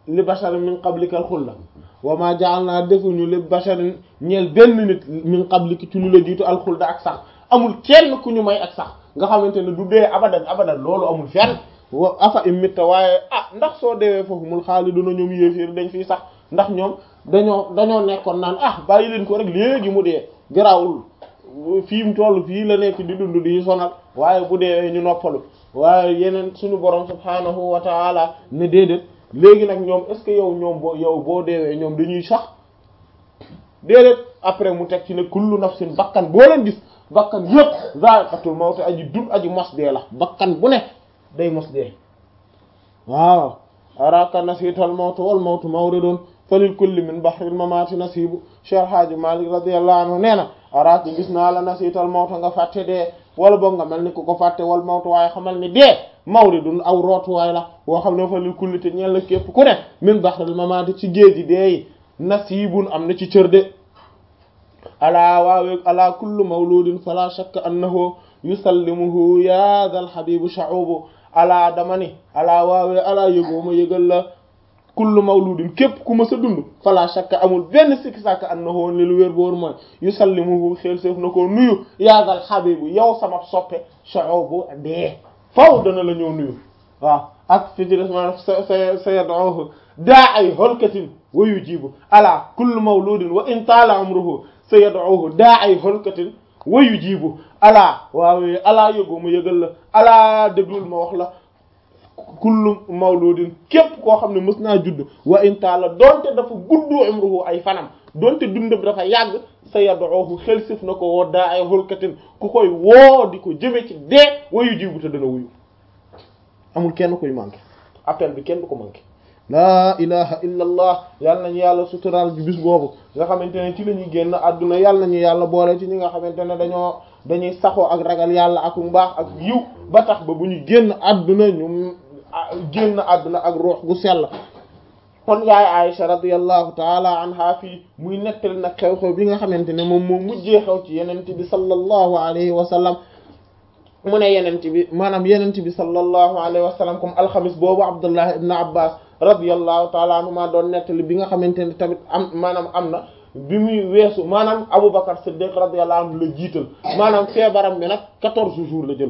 li basharin min qablika al-khulda wa ma ja'alna defuñu li basharin ñeel benn nit min qablika ci lu la jiitu al-khulda ak sax amul kenn ku ñu may ak sax nga xamante ne du dee abadan abadan loolu amul fenn wa afa imitta waaye ah ndax soo deewee foofu mul xaaliduna ñoom yéeféer dañ fiy sax ndax ñoom dañoo dañoo nekkoon naan ah bàyyi leen ko rek léegi mu dee garaawul fii mu toll fii la nekk di dund di sonal waaye bu deewee ñu noppalu waaye yeneen suñu borom subhaanahu wa taala ne déedéet léegi nag ñoom est ce que yow ñoom boo yow boo deewee ñoom dañuy sax déedéet après mu teg ci ne kullu nafsin bakkan boo leen gis bakkan yëpp za'iqatul mawt aji dul aji mos dee la bakkan bu ne day mos dee waaw araka nasiital mawt wal mawtu mawridun falil kulli min bahril mamati nasibu Cheikh Hadji Malick radiyallahu anhu nee na araka gis naa la nasiital mawt nga fàtte dee wala boog nga mel ni ku ko fàtte wal mawtu waaye xamal ni dee mawridun aw rootuwaay la boo xam ne falil kulli te ñeel la képp ku ne min bahril mamati ci géej gi dee yi nasibun am na ci cër de alaa waawe alaa kullu mawludin fala shakka annahu yusallimuhu ya dal habibu sha'ubu alaa dama ni alaa waawe alaa yëgoo ma yëgal la kullu mawludin képp ku ma sa dund fala shakka amul benn sikki sàkk annahu li lu wér boor mooy yusallimuhu xel seef na ko nuyu ya dal habibu yow sama soppe sha'ubu dee faw dana la ñëw nuyu waaw ak fi ci des maanaam sa sa sa yad'uhu da'i holkatin wa yujibu ala kullu mawludin wa in taala umruhu sa yad'uhu da'i holkatin wa yujibu ala waaw alaa yëgoo ma yëgal la alaa déglul ma wax la kullu mawludin képp koo xam ne mës naa judd wa in taala donte dafa guddu umruhu ay fanam donte dundam dafa yàgg sa yad'uhu xel sif na ko woo da'i holkatin ku koy woo di ko jëme ci dee wa yujibu te dana wuyu amul kenn koy manqué appel bi kenn du ko manqué laa ilaha illa allah yàlla nañu yàlla suturaal bi bis boobu nga xamante ne ci la ñuy génn àdduna yàlla nañu yàlla boole ci ñi nga xamante ne dañoo dañuy saxoo ak ragal yàlla ak mbaax ak yiw ba tax ba bu ñu génn àdduna ñu génn àdduna ak ruux gu sell kon yaay Aïcha radiyallahu taala anha fii muy nettali nag xew-xew bi nga xamante ne moom moo mujjee xew ci yenente bi sallallahu alayhi wa sallam mu ne yenente bi maanaam yenente bi sallallahu alayhi wa sallam comme alxamis boobu Abdullah ibn Abbas radiyallahu taala anhuma doon nettali bi nga xamante ne tamit am maanaam am na bi muy weesu maanaam Aboubacar Siddiq radiyallahu anhu la jiital maanaam feebaram bi nag quatorze jours la jël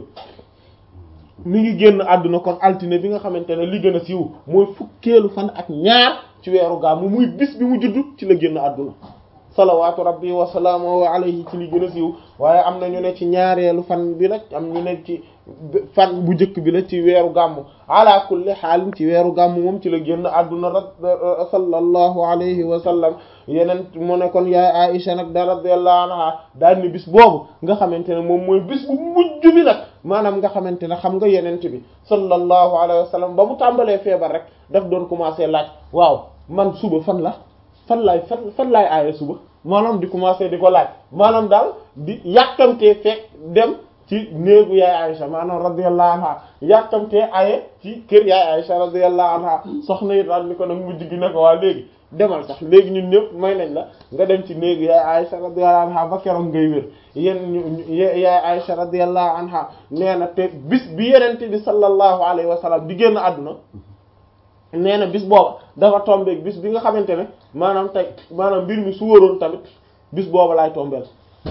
mi ngi génn àdduna kon altine bi nga xamante ne li gën a siiw mooy fukkeelu fan ak ñaar ci weeru gàmmu muy bis bi mu judd ci la génn àdduna salawaatu rabbi wa salaamuhu alayhi ci li gën a siiw waaye am na ñu ne ci ñaareelu fan bi la am ñu ne ci fan bu njëkk bi la ci weeru gàmmu ala kulli xaalin ci weeru gàmmu moom ci la génn àdduna ra sallallahu alayhi wa sallam yeneen mu ne kon yaay Aisha nag da radiyallahu anha daal ni bis boobu nga xamante ne moom mooy bis bu mujj bi nag maanaam nga xamante ne xam nga yeneen bi sallallahu alayhi wa sallam ba mu tàmbalee feebar rek daf doon commencer laaj waaw man suba fan la fan laay fan fan laay aaye suba maanaam di commencer di ko laaj maanaam daal di yàkkamtee fekk dem ci néegu yaay Aïcha maanaam radiyallahu anha yàkkamtee aaye ci kër yaay Aïcha radiyallahu anha soxna yi daal ni ko nag mujj gi ne ko waa léegi demal sax léegi ñun ñëpp may nañ la nga dem ci néegu yaay Aïcha radiyallahu anha ba keroog ngay wér yéen yaay Aïcha radiyallahu anha nee na te bis bi yenente bi sallallahu alayhi wa sallam di génn àdduna nee na bis booba dafa tombeeg bis bi nga xamante ne maanaam tey maanaam mbir mi su wóoroon tamit bis booba laay tombeel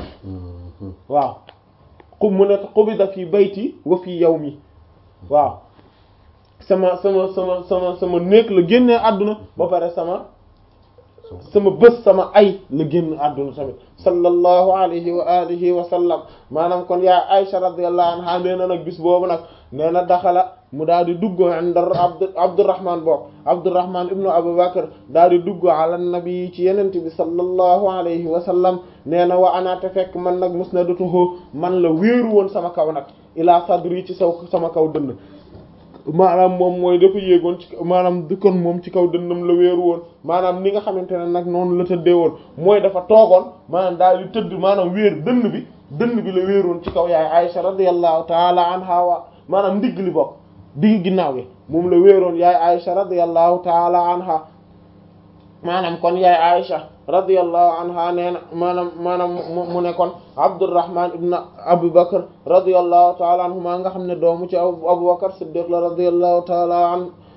waaw xub mu ne xubida fii bayti wa fii yawmi waaw sama sama sama sama sama néeg la génnee àdduna ba pare sama sama bés sama ay la génn àdduna tamit sallallahu alayhi wa alihi wa sallam maanaam kon yaa Aisha radiyallahu anha nee na nag bis boobu nag nee na daxala mu daal di dugg inda abd Abdurrahman boobu Abdurrahman ibnu Abu Bakr daal di dugg ala nabi ci yenente bi sallallahu alayhi wa sallam nee na wa anaate fekk man nag musnadatuhu man la wéeru woon sama kaw nag ila sadri ci saw sama kaw dënn maanaam moom mooy dafa yéegoon ci maanaam di kon moom ci kaw dënnam la wéeru woon maanaam ni nga xamante ne nag noonu la tëddee woon mooy dafa toogoon maanaam daal di tëdd maanaam wéer dënn bi dënn bi la wéeroon ci kaw yaay Aisha radiyallahu taala anha wa maanaam ndigg li bokk digg ginnaaw gi moom la wéeroon yaay Aisha radiyallahu taala anha maanaam kon yaay Aisha radiyallahu anha nee na maanaam maanaam mu ne kon Abdurrahman ibn Abu Bakr radiyallahu taala anhuma nga xam ne doomu ci Abu Bakr Siddiq la radiyallahu taala an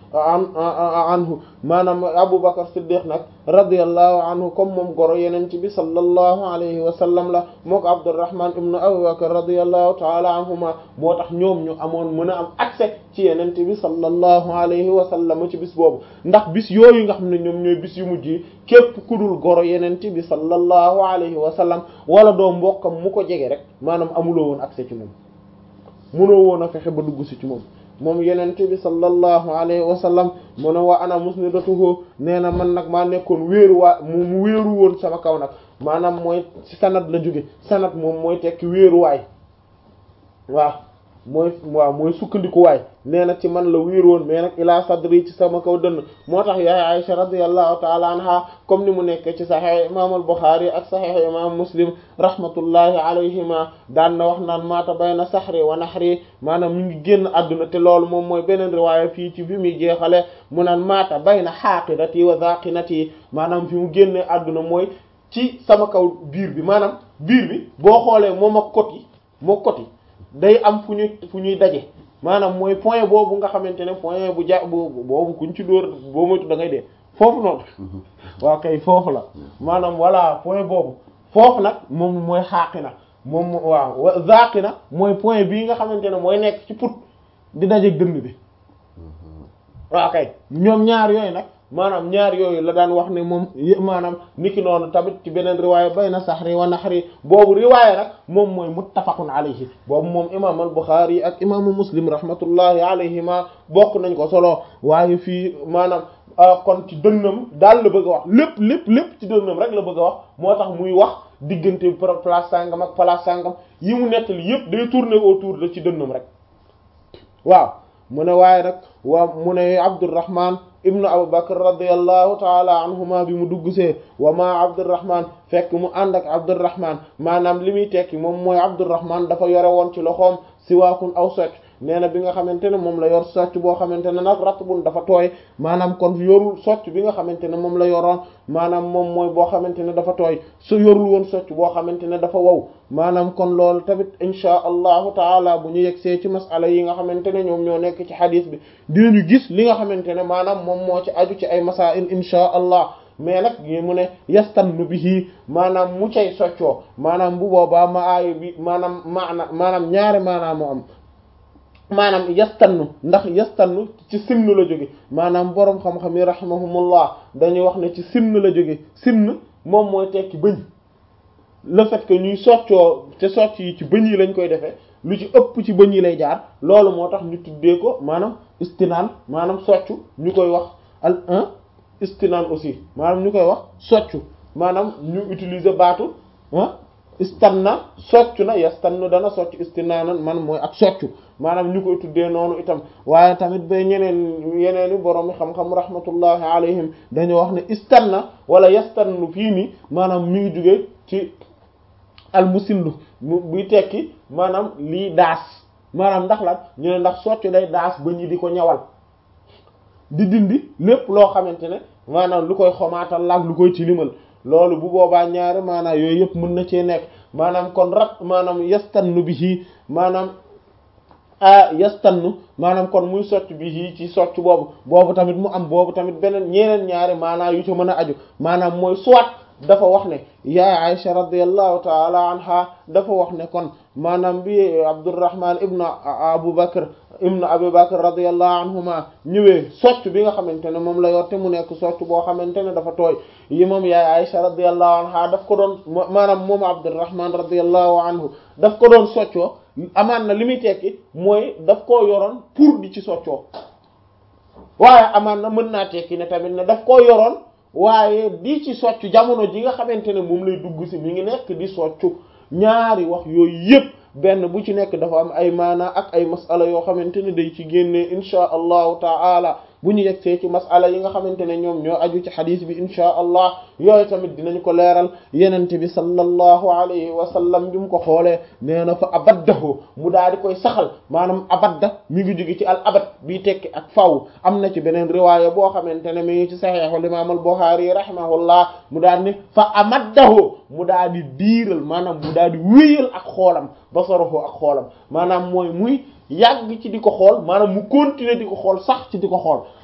an anhu maanaam Abu Bakr Siddiq nag radiyallahu anhu comme moom goro yeneen ci bi sallallahu alayhi wa sallam la moo ko Abdurrahman ibn Abu Bakr radiyallahu ta'ala anhuma moo tax ñoom ñu amoon mën a am accès ci yeneen bi sallallahu alayhi wa sallam ci bis boobu ndax bis yooyu nga xam ne ñoom ñooy bis yu mujj yi képp ku dul goro yeneen bi sallallahu alayhi wa sallam wala doo mbokkam mu ko jege rek maanaam amuloo woon accès ci moom munoo woon a fexe ba dugg si ci moom moom yenente bi sallallahu alayhi wa sallam mu ne wa ana musnidatuhu nee na man nag maa nekkoon wéeru waa mu mu wéeru woon sama kaw nag maanaam mooy ci sanad la jóge sanad moom mooy tekki wéeruwaay waaw mooy waaw mooy sukkandikuwaay nee na ci man la wéeru woon mais nag ila sadri ci sama kaw dënn moo tax yaay Aisha radiyallahu taala anha comme ni mu nekk ci sahih imam al-Bukhari ak sahih imam Muslim rahmatullahi alayhima daan na wax naan maata bayna sahri wa nahri maanaam mi ngi génn àdduna te loolu moom mooy beneen riwaaya fii ci fi muy jeexale mu naan maata bayna haqirati wa zaqinati maanaam fi mu génnee àdduna mooy ci sama kaw biir bi maanaam biir bi boo xoolee moom ak kot yi moo kot yi day am fu ñuy fu ñuy daje maanaam mooy point boobu nga xamante ne point bu ja boobu boobu kuñ ci dóor boo moytu da ngay dee foofu noonu waaw kay foofu la maanaam voilà point boobu foofu nag moom mooy xaaqi na moom waaw zaaqi na mooy point bii nga xamante ne mooy nekk ci put di daje dënd bi waaw kay ñoom ñaar yooyu nag maanaam ñaar yooyu la daan wax ne moom maanaam niki noonu tamit ci beneen riwaaya bayna sahri wa nahri boobu riwaaya nag moom mooy muttafaqun alayhi boobu moom imaam al Bukhari ak imaamu Muslim rahmatullahi alayhima bokk nañ ko solo waaye fii maanaam kon ci dënnam daal la bëgg a wax lépp lépp lépp ci dënnam rek la bëgg a wax moo tax muy wax diggante place sangam ak place sangam yi mu nettali yépp day tourner autour de ci dënnam rek waaw mu ne waaye nag waa mu ne Abdurrahman ibnu Abu Bakr radiyallahu taala anhuma bi mu dugg see wa ma Abdurrahman fekk mu ànd ak Abdurrahman maanaam li muy tekki moom mooy Abdurrahman dafa yore woon ci loxoom siwaakun aw socc nee na bi nga xamante ne moom la yor socc boo xamante ne nag ratbun dafa tooy maanaam kon yorul socc bi nga xamante ne moom la yoroon maanaam moom mooy boo xamante ne dafa tooy su yorul woon socc boo xamante ne dafa wow maanaam kon loolu tamit inchaa allahu taala bu ñu yegsee ci masala yi nga xamante ne ñoom ñoo nekk ci xadis bi dinañu gis li nga xamante ne maanaam moom moo ci aju ci ay masail inchaa allah mais nag yi mu ne yastannu bihi maanaam mu cay soccoo maanaam bu boobaa ma aaya bi maanaam maana maanaam ñaari maanaam moo am maanaam yastannu ndax yastannu ci simn la jóge maanaam boroom xam-xam yi rahimahumullah dañuy wax ne ci simn la jóge simn moom mooy tekki bëñ le fait que ñuy soccoo te socc yi ci bëñ yi lañ koy defee lu ci ëpp ci bëñ yi lay jaar loolu moo tax ñu tuddee ko maanaam istinaan maanaam soccu ñu koy wax al un istinaan aussi maanaam ñu koy wax soccu maanaam ñu utiliser baatu ah istanna soccu na yastannu dana soccu istinaanan man mooy ak soccu maanaam ñu koy tuddee noonu itam waaye tamit ba ñeneen yeneeni borom xam-xam rahmatullahi alayhim dañoo wax ne istanna wala yastannu fii nii maanaam mi ngi jóge ci al musillu buy tekki maanaam lii daas maanaam ndax lan ñu ne ndax soccu day daas ba ñi di ko ñawal di dindi lépp loo xamante ne maanaam lu koy xomaatal laag lu koy tilimal loolu bu boobaa ñaari maanaam yooyu yëpp mën na cee nekk maanaam kon rat maanaam yastannu bihi maanaam a yastannu maanaam kon muy socc bihi ci socc boobu boobu tamit mu am boobu tamit beneen ñeneen ñaari maanaam yu ci mën a aju maanaam mooy soit dafa wax ne yaa Aisha radiyallahu taala anha dafa wax ne kon maanaam bi Abdurrahman ibnu Abu Bakr ibnu Abu Bakr radiyallahu anhuma ñëwee socc bi nga xamante ne moom la yor te mu nekk socc boo xamante ne dafa tooy yi moom yaay Aisha radiyallahu anha daf ko doon maanaam moom Abdurrahman radiyallahu anhu daf ko doon soccoo amaan na li muy tekki mooy daf koo yoroon pour di ci soccoo waaye amaan na mën naa tekki ne tamit ne daf koo yoroon waaye di ci soccu jamono ji nga xamante ne moom lay dugg si mi ngi nekk di soccu ñaari wax yooyu yépp benn bu ci nekk dafa am ay maana ak ay masala yoo xamante ne day ci génnee inchaa allahu ta'ala bu ñu yegsee ci masala yi nga xamante ne ñoom ñoo aju ci xadis bi inchaa allah yooyu tamit dinañ ko leeral yenente bi sallallahu alayhi wa sallam bi mu ko xoolee nee na fa abaddahu mu daal di koy saxal maanaam abadda mi ngi jóge ci al abad bi tekki ak faw am na ci beneen riwaaya boo xamante ne mi ngi ci saxiixul imaam al Buxaari rahimahullah mu daal ni fa amaddahu mu daal di diiral maanaam mu daal di wéyal ak xoolam basaruhu ak xoolam maanaam mooy muy yàgg ci di ko xool maanaam mu continuer di ko xool sax ci di ko xool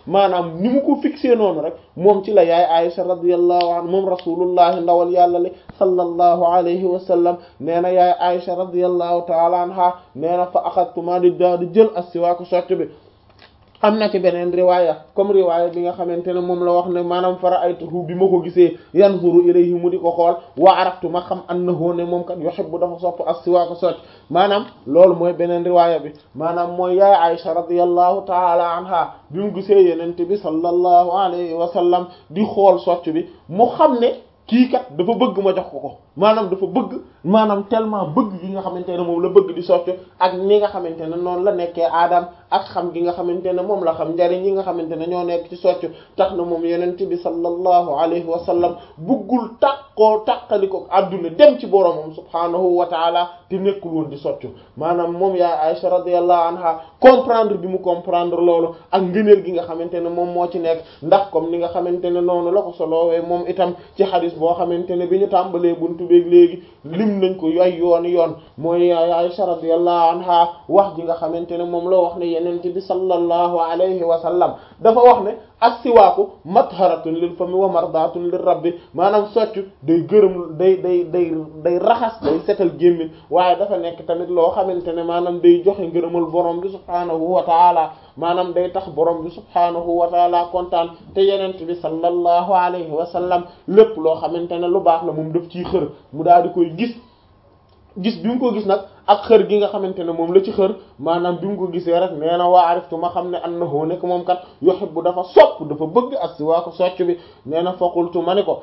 maanaam ni mu ko fixé noonu rek moom ci la yaay Aisha radiyallahu anha moom rasulullahi ndawal yàlla li sallallahu alayhi wa sallam nee na yaay Aisha radiyallahu ta'ala anha nee na fa axadtu ma di daa di jël as-siwaak socc bi am na ci beneen riwaaya comme riwaaya bi nga xamante ne moom la wax ne maanaam fara aytuhu bi ma ko gisee yanzuru ilayhi mu di ko xool wa araftu ma xam annahu ne moom kat yuhibbu dafa sopp as-siwaak socc maanaam loolu mooy beneen riwaaya bi maanaam mooy yaay Aisha radiyallahu taala anha bi mu gisee yenente bi sallallahu alayhi wa sallam di xool socc bi mu xam ne kii kat dafa bëgg ma jox ko ko maanaam dafa bëgg maanaam tellement bëgg gi nga xamante ne moom la bëgg di socc ak ni nga xamante ne noonu la nekkee aadam ak xam gi nga xamante ne moom la xam njariñ yi nga xamante ne ñoo nekk ci socc tax na moom yenent bi sallallahu alayhi wa sallam bëggul tàqoo tàqaliko adduna dem ci boromam subhaanahu wa taala te nekkul woon di socc maanaam moom yaay Aisha radiyallahu anha comprendre bi mu comprendre loolu ak ngëneel gi nga xamante ne moom moo ci nekk ndax comme ni nga xamante ne noonu la ko soloowee moom itam ci xadis boo xamante ne bi ñu tàmbalee buntu beeg léegi lim nañ ko ay yoon yoon mooy yaay Aisha radiyallahu anha wax ji nga xamante ne moom la wax ne yenente bi sallallahu alayhi wa sallam dafa wax ne as-siwaaku matharatun lil fami wa mardatun lir rabbi maanaam soccu day gërëm day day day day raxas day setal gémmiñ waaye dafa nekk tamit loo xamante ne maanaam day joxe ngërëmal borom bi subhaanahu wa taala maanaam day tax borom bi subhaanahu wa taala kontaan te yenent bi sallallahu alayhi wa sallam lépp loo xamante ne lu baax la moom daf ciy xër mu daal di koy gis gis bi mu ko gis nag ak xër gi nga xamante ne moom la ci xër maanaam bi mu ko gisee rek nee na waa ariftu ma xam ne annahu nekk moom kat yuhibbu dafa sopp dafa bëgg ak si waa ko socc bi nee na faqultu ma ni ko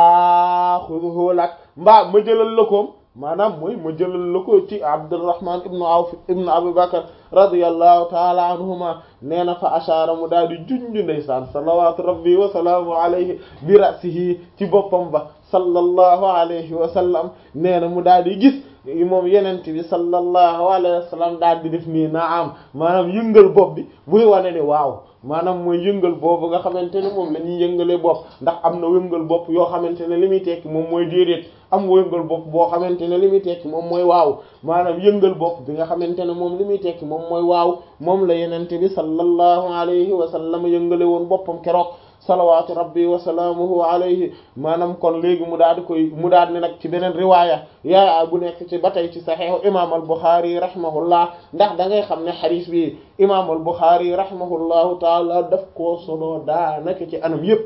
axuduhu lak mbaa ma jëlal la koom maanaam mooy ma jëlal la ko ci Abdurrahman ibnu Awf ibnu Abu Bakr radiyallahu taala anhuma nee na fa ashaara mu daal di junj ndeysaan salawatu rabbi wa salaamu alayhi bi ra'sihi ci boppam ba sallallahu alayhi wa sallam nee na mu daal di gis moom yenent bi sallallahu alayhi wa sallam daal di def nii naam maanaam yëngal bopp bi buy wane ne waaw maanaam mooy yëngal boobu nga xamante ne moom la ñuy yëngalee bopp ndax am na yëngal bopp yoo xamante ne li muy tekki moom mooy déedéet am yëngal bopp boo xamante ne li muy tekki moom mooy waaw maanaam yëngal bopp bi nga xamante ne moom li muy tekki moom mooy waaw moom la yenente bi sallallahu alayhi wa sallam yëngale woon boppam keroog salawaatu rabbi wa salaamuhu alayhi maanaam kon léegi mu daal di koy mu daal di nag ci beneen riwaaya yaa bu nekk ci ba tey ci saxiixu imaam al buxaari rahimahullah ndax da ngay xam ne xadiis bi imaam al buxaari rahimahullahu taala daf koo solo daanaka ci anam yépp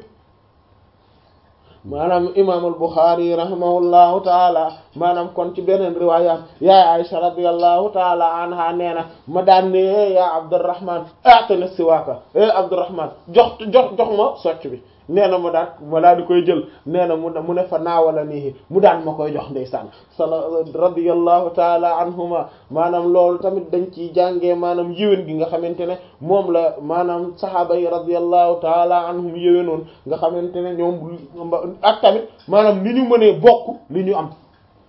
maanaam imaam al buxaari rahimahullahu taala maanaam kon ci beneen riwaaya yaa Aisha radiyallahu taala anha nee na ma daan ne yaa Abdurrahman atana siwaaka eh Abdurrahman jox jox jox ma socc bi nee na ma daan ma daal di koy jël nee na mu mu ne fa naawala nii mu daan ma koy jox ndeysaan sala radiyallahu taala anhuma maanaam loolu tamit dañ ciy jàngee maanaam yéwén gi nga xamante ne moom la maanaam sahaaba yi radiyallahu taala anhum yéwénoon nga xamante ne ñoom ak tamit maanaam ni ñu mënee bokk li ñu am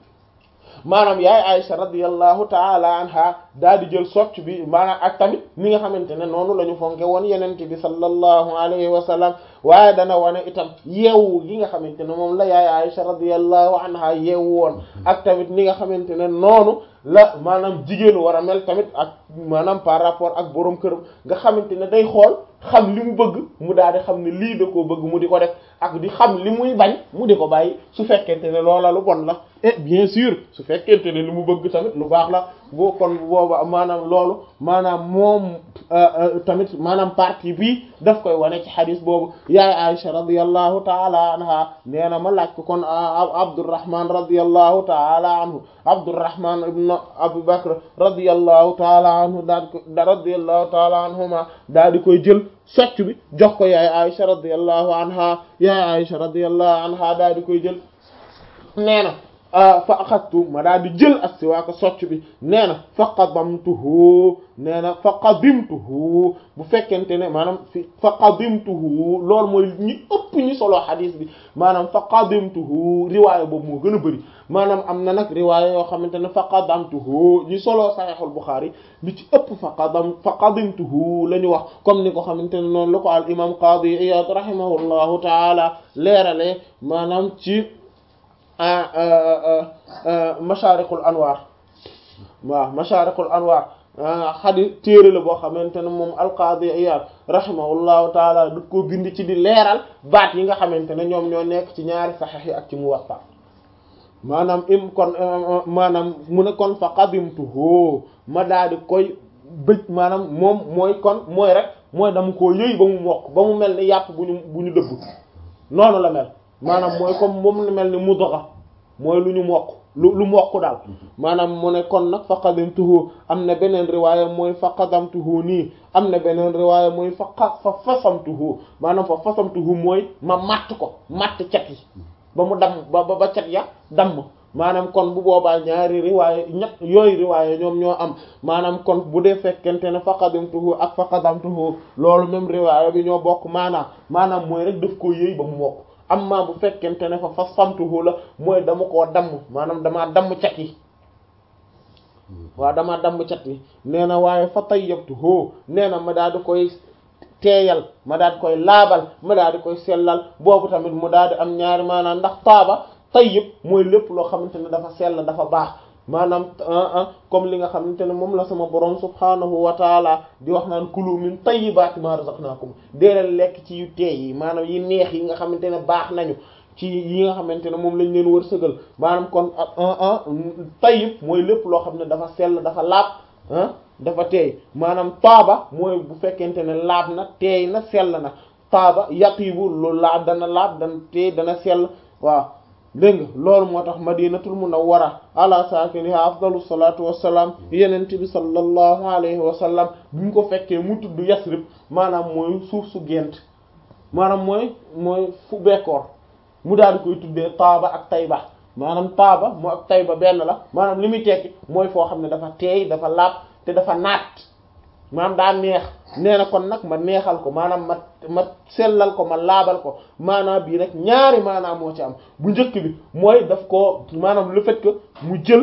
maanaam yaay Aisha radiyallahu taala anha daal di jël socc bi maanaam ak tamit ni nga xamante ne noonu la ñu fonke woon yenente bi sallallahu alayhi wa sallam waaye dana wane itam yeewu gi nga xamante ne moom la yaay Aisha radiyallahu anha yeewu woon ak tamit ni nga xamante ne noonu la maanaam jigéenu war a mel tamit ak maanaam par rapport ak borom këram nga xamante ne day xool xam li mu bëgg mu daal di xam ne lii da koo bëgg mu di ko def ak di xam li muy bañ mu di ko bàyyi su fekkente ne loola lu bon la et bien sûr su fekkente ne li mu bëgg tamit lu baax la boo kon booba maanaam loolu maanaam moom tamit maanaam partie bii daf koy wane ci xadis boobu yaay Aisha radiyallahu taala anha nee na ma laaj ko kon Abdurrahman radiyallahu taala anhu Abdurrahman ibn Abu Bakr radiyallahu taala anhu daal ko radiyallahu taala anhuma daal di koy jël socc bi jox ko yaay Aisha radiyallahu anha yaay Aisha radiyallahu anha daal di koy jël nee na fa axadtu ma daal di jël as-siwaaka socc bi nee na fa qadamtuhu nee na fa qadimtuhu bu fekkente ne maanaam fi fa qadimtuhu loolu mooy ñi ëpp ñi solo xadiis bi maanaam fa qadimtuhu riwaaya boobu moo gën a bëri maanaam am na nag riwaaya yoo xamante ne fa qadamtuhu ñi solo saxiixul Buxaari li ci ëpp fa qadam fa qadimtuhu la ñu wax comme ni ko xamante ne noonu la ko al imam Qaadi Iyaad rahimahullahu taala leerale maanaam ci mashaariqul anwaar waaw mashaariqul anwaar xadis téere la boo xamante ne moom alqaadi Iyaad rahimahullahu taala du ko bind ci di leeral baat yi nga xamante ne ñoom ñoo nekk ci ñaari saxiix yi ak ci Muwatta maanaam im kon maanaam mu ne kon fa qadimtuhu ma daal di koy bëj maanaam moom mooy kon mooy rek mooy dama koo yëy ba mu mokk ba mu mel ni yàpp bu ñu bu ñu dëbb noonu la mel maanaam mooy comme moom la mel ni mudgha mooy lu ñu mokk lu lu mokk daal maanaam mu ne kon nag fa qadimtuhu am na beneen riwaaya mooy fa qadamtuhu nii am na beneen riwaaya mooy fa fa fasamtuhu maanaam fa fasamtuhu mooy ma matt ko matt cat yi ba mu damm ba ba cat ya damm maanaam kon bu boobaa ñaari riwaaya ñett yooyu riwaaya ñoom ñoo am maanaam kon bu dee fekkente ne fa qadamtuhu ak fa qadamtuhu loolu même riwaaya bi ñoo bokk maanaam maanaam mooy rek daf koo yëy ba mu mokk amma bu fekkente ne fa fasamtuhu la mooy dama koo damm maanaam damaa damm cat yi waaw damaa damm cat yi nee na waaye fa tayyabtuhu nee na ma daal di koy teeyal ma daal di koy laabal ma daal di koy sellal boobu tamit mu daal di am ñaari maanaam ndax taaba tayyib mooy lépp loo xamante ne dafa sell dafa baax maanaam comme li nga xamante ne moom la sama borom subhanahu wa taala di wax naan kulu min tayyibati ma razaqnakum deelal lekk ci yu teey yi maanaam yi neex yi nga xamante ne baax nañu ci yi nga xamante ne moom lañ leen wërsëgal maanaam kon tayyib mooy lépp loo xam ne dafa sell dafa laab ah dafa teey maanaam taaba mooy bu fekkente ne laab na teey na sell na taaba yatibu lu laab dana laab dana teey dana sell waaw dégg nga loolu moo tax madinatul munawwara ala saakiniha afdalu salatu wassalaam yenent bi sallallahu alayhi wa sallam bi mu ko fekkee mu tudd yasrib maanaam mooy suuf su gent maanaam mooy mooy fu bekkoor mu daal di koy tuddee taaba ak tayba maanaam taaba moo ak tayba benn la maanaam li muy tekki mooy foo xam ne dafa teey dafa laab te dafa naat maanaam daa neex nee na kon nag ma neexal ko maanaam ma ma sellal ko ma laabal ko maanaam bii rek ñaari maanaam moo ci am bu njëkk bi mooy daf ko maanaam le fait que mu jël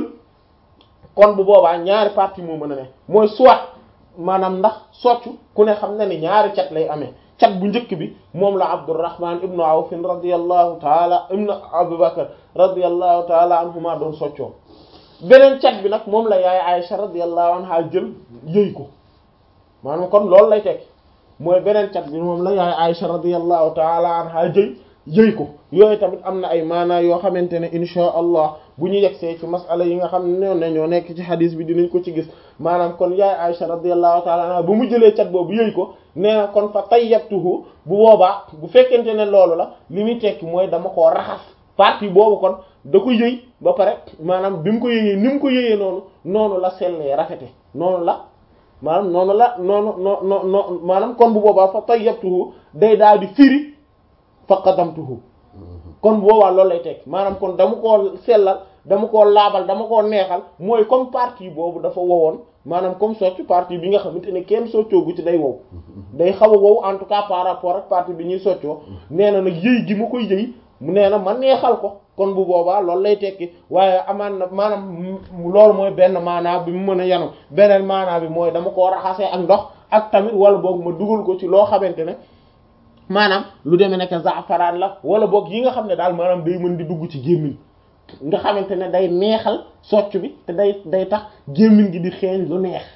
kon bu boobaa ñaari partie moo mën a ne mooy soit maanaam ndax soccu ku ne xam na ni ñaari cat lay amee cat bu njëkk bi moom la Abdurrahman ibnu Awf radiyallahu taala ibnu Abu Bakr radiyallahu taala anhuma doon soccoo beneen cat bi nag moom la yaay Aisha radiyallahu anha jël yëy ko maanaam kon loolu lay tekki mooy beneen cat bi moom la yaay Aisha radiyallahu taala anha jëy yëy ko yooyu tamit am na ay maanaa yoo xamante ne insha allah bu ñu yegsee ci masala yi nga xam ne ne ñoo nekk ci hadis bi dinañ ko ci gis maanaam kon yaay Aisha radiyallahu taala anha bu mu jëlee cat boobu yëy ko nee na kon fa tayyabtuhu bu boobaa bu fekkente ne loolu la li muy tekki mooy dama koo raxas partie boobu kon da ko yëy ba pare maanaam bi mu ko yëyee ni mu ko yëyee noonu noonu la sellee rafete noonu la maanaam noonu la noonu noo noo noo maanaam kon bu boobaa fa tayyabtuhu day daal di firi fa qadamtuhu kon bu boobaa loolu lay tekki maanaam kon dama koo sellal dama koo laabal dama koo neexal mooy comme partie boobu dafa wowoon maanaam comme socc partie bi nga xamante ne kenn soccoogu ci day wow day xaw a wow en tout cas par rapport ak partie bi ñuy soccoo nee na nag yëy gi ma koy yëy mu nee na ma neexal ko kon bu boobaa loolu lay tekki waaye amaan na maanaam loolu mooy benn maanaa bi mu mën a yanu beneen maanaa bi mooy dama koo raxasee ak ndox ak tamit wala boog ma dugal ko ci loo xamante ne maanaam lu demee nekk zaafaraan la wala boog yi nga xam ne daal maanaam day mën di dugg ci gémmiñ nga xamante ne day neexal socc bi te day day tax gémmiñ gi di xeeñ lu neex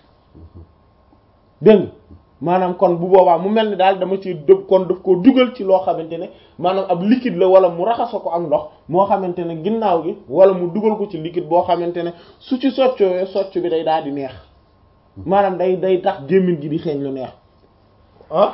dégg nga maanaam kon bu boobaa mu mel ni daal dama ci dëb kon daf koo dugal ci loo xamante ne maanaam ab liquide la wala mu raxasa ko ak ndox moo xamante ne ginnaaw gi wala mu dugal ko ci liquide boo xamante ne su ci soccowee socc bi day daal di neex maanaam day day tax gémmiñ gi di xeeñ lu neex ah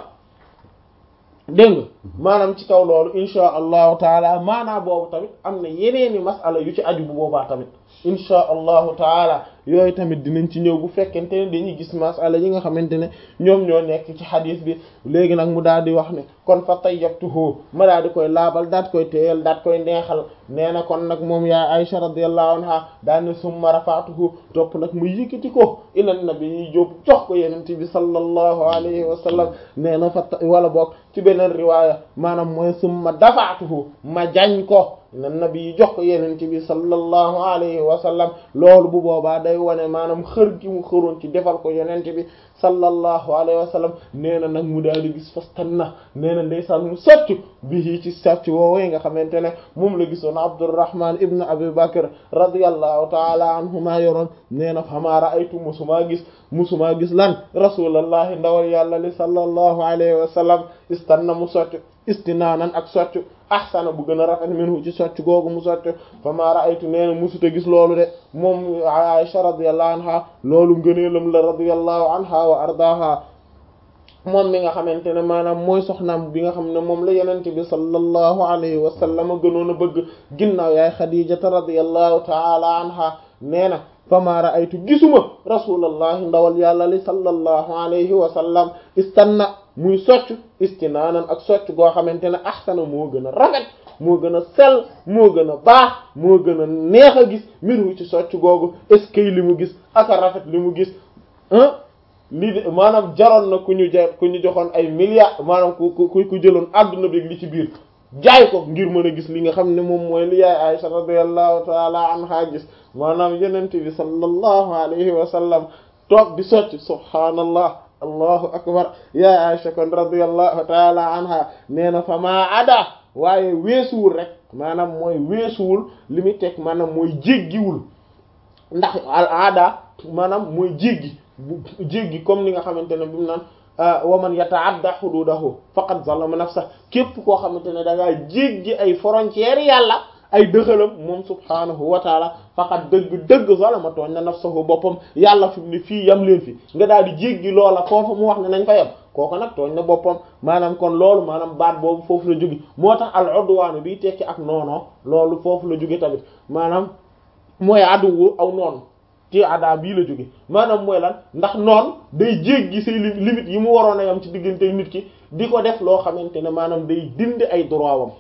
dégg nga maanaam ci kaw loolu insha allahu taala maanaa boobu tamit am na yeneeni masala yu ci aju bu boobaa tamit insha allahu taala yooyu tamit dinañ ci ñëw bu fekkente ne dañuy gis masala yi nga xamante ne ñoom ñoo nekk ci xadis bi léegi nag mu daal di wax ne kon fa tayyabtuhu ma daal di koy laabal daat koy téyal daat koy neexal nee na kon nag moom yaa Aisha radiyallahu anha daal ne summa rafa'tuhu topp nag mu yëkkati ko ila nabi yi jóob jox ko yenente bi sallallahu alayhi wa sallam nee na fa wala boog ci beneen riwaaya maanaam mooy summa dafa'tuhu ma jañ ko na nabi yi jox ko yeneen ci bi sallallahu alayhi wa sallam loolu bu boobaa day wane maanaam xër gi mu xëroon ci defal ko yeneen bi sallallahu alayhi wa sallam nee na nag mu daal di gis fastan na nee na ndeysaan mu socc bi ci sàcc woowee nga xamante ne moom la gisoon Abdurrahman ibn Abi Bakr radiyallahu taala anhuma yoroon nee na fama ra'aytu musumaa gis musumaa gis lan rasulallahi ndawal yàlla li sallallahu alayhi wa sallam istanna mu socc istinaanan ak socc ahsana bu gën a rafet minhu ci socc googu mu socc fama ra'aytu nee na musuta gis loolu de moom Aisha radiyallahu anha loolu ngëneelam la radiyallahu anha wa ardaha moom mi nga xamante ne maanaam mooy soxnaam bi nga xam ne moom la yenente bi sallallahu alayhi wa sallam gënoon a bëgg ginnaaw yaay xadijata radiyallahu taala anha nee na fama ra'aytu gisuma rasulallahi ndawal yàlla li sallallahu alayhi wa sallam istanna muy socc istinaanan ak socc goo xamante ne ahsana moo gën a rafet moo gën a sell moo gën a baax moo gën a neex a gis miru ci socc googu est-ce que li mu gis ak a rafet li mu gis ah lii de maanaam jaroon na ku ñu ja ku ñu joxoon ay milliards maanaam ku ku ku jëloon adduna bi li ci biir jaay ko ngir mën a gis li nga xam ne moom mooy li yaay Aisha radiyallahu taala anha gis maanaam yenente bi sallallahu alayhi wa sallam toog di socc subhaanallah allahu akbar yaay Aisha kon radiyallahu taala anha nee na fa maa ada waaye weesuwul rek maanaam mooy weesuwul li muy teg maanaam mooy jéggiwul ndax al aada maanaam mooy jéggi bu jéggi comme ni nga xamante ne bi mu naan wa man yata'adda hududahu faqad zalama nafsa képp koo xamante ne da ngaa jéggi ay frontières yàlla ay dëxalam moom subhaanahu wa taala faqad dëgg dëgg zalama tooñ na nafsahu boppam yàlla fi mu ne fii yam leen fi nga daal di jéggi loola foofu mu wax ne nañ fa yem kooku nag tooñ na boppam maanaam kon loolu maanaam baat boobu foofu la jóge moo tax al udwaan biy tekki ak noonoo loolu foofu la jóge tamit maanaam mooy aduwu aw noonu ci ada bii la jóge maanaam mooy lan ndax noon day jéggi say limite yi mu waroon a yam ci diggante nit ki di ko def loo xamante ne maanaam day dindi ay droit wam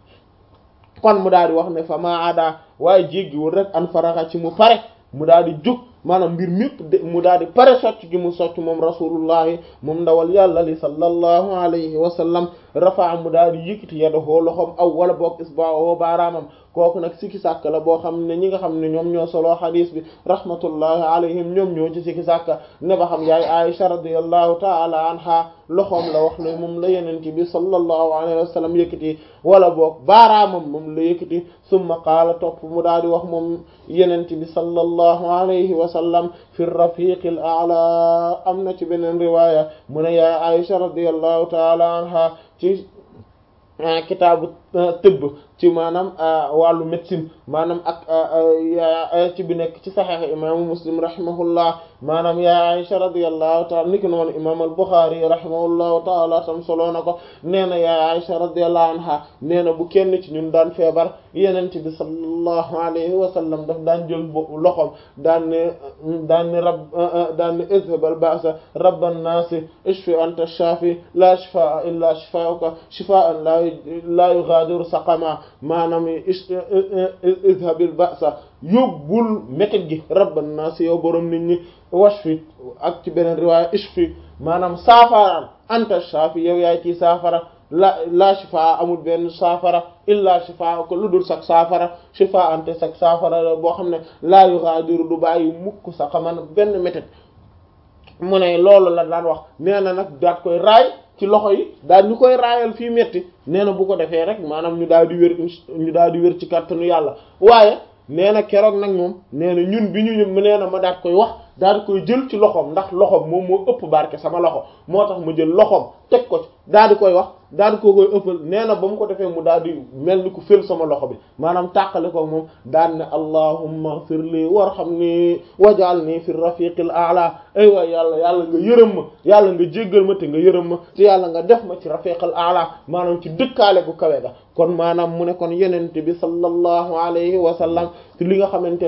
kon mu daal di wax ne fa ma ada waaye jéggiwul rek an faraxa ci mu pare mu daal di jóg maanaam mbir mépp de mu daal di pare socc gi mu socc moom rasulullahi moom ndawal yàlla li sallallahu alayhi wa sallam rafaa mu daal di yëkkati yadahu loxoom aw wala boog isba'ahu baaraamam kooku nag sikki sàkk la boo xam ne ñi nga xam ne ñoom ñoo soloo xadiis bi rahmatullahi alayhim ñoom ñoo ci sikki sàkk ne ba xam yaay Aisha radiyallahu ta'ala anha loxoom la wax ne moom la yenent bi sallallahu alayhi wa sallam yëkkati wala boog baaraamam moom la yëkkati summa qaala topp mu daal di wax moom yenent bi sallallahu alayhi wa sallam fi rafiqil a'la am na ci beneen riwaaya mu ne yaay Aisha radiyallahu ta'ala anha ci kitaabu tëbb ci maanaam wàllu médecine maanaam ak ci bi nekk ci saxiix imaamu muslim rahimahullah maanaam yaa Aisha radiyallahu taala niki noonu imaam al-Bukhari rahimahullahu taala tam solo na ko nee na yaa Aisha radiyallahu anha nee na bu kenn ci ñun daan feebar Yonent bi sallallahu alayhi wa sallam daf daan jël loxoom daan ne daan ne rab daan ne izhab al-ba'sa rabban naasi ishfi anta shaafi la shifaa illa shifaa'uka shifaa'an la yughadiru saqama maanaam izhabil ba'sa yóbbul métit gi rabban naas yow borom nit ñi washfi ak ci beneen riwaaya ishfi maanaam saafara anta shafi yow yaay ci saafara la la shifaa amul benn saafara illa shifaa ko lu dul sax saafara shifaa ante sax saafara boo xam ne laa yughadiru du bàyyi mukk sa xaman benn métit mu ne loolu la daan wax nee na nag daat koy raay ci loxo yi daal ñu koy raayal fii metti nee na bu ko defee rek maanaam ñu daal di wér ñu daal di wér ci kàttanu yàlla waaye nee na keroog nag moom nee na ñun bi ñu ñëw nee na ma daat koy wax daal di koy jël ci loxoom ndax loxoom moom moo ëpp barke sama loxo moo tax ma jël loxoom teg ko ci daal di koy wax daal di ko koy ëppal nee na ba mu ko defee mu daal di mel ni ku fël sama loxo bi maanaam tàqale ko moom daal ne allahumma ighfir li warhamni waj'alni fi rafiqil a'la ay waay yàlla yàlla nga yërëm ma yàlla nga jéggal ma te nga yërëm ma te yàlla nga def ma ci rafiqil a'la maanaam ci dëkkaale gu kawe ga kon maanaam mu ne kon yenente bi sallallahu alayhi wa sallam ci li nga xamante